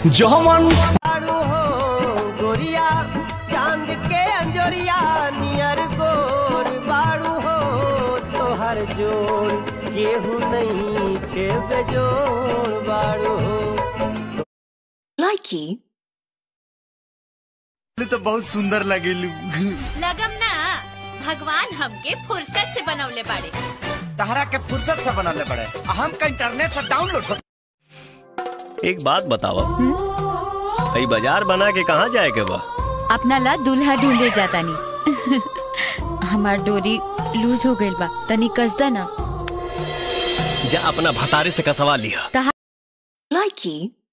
जौवन बारू हो गोरिया चांद के अंजोरिया नियर गोर बारू हो तोहर जोड़ केहू नहीं के बेजोड़ बारू हो Likey. तो बहुत सुंदर लगेलू लगम ना भगवान हमके फुर्सत से बनवले बाड़े तहरा के फुर्सत से बनले पड़े हम का इंटरनेट से डाउनलोड कर एक बात बताओ कई बाजार बना के कहाँ जाए के बा अपना ला दूल्हा ढूंढे जाता नी हमार डोरी लूज हो गइल बा तनी कसदा ना जा अपना भतारे से कसवा लिया Likey.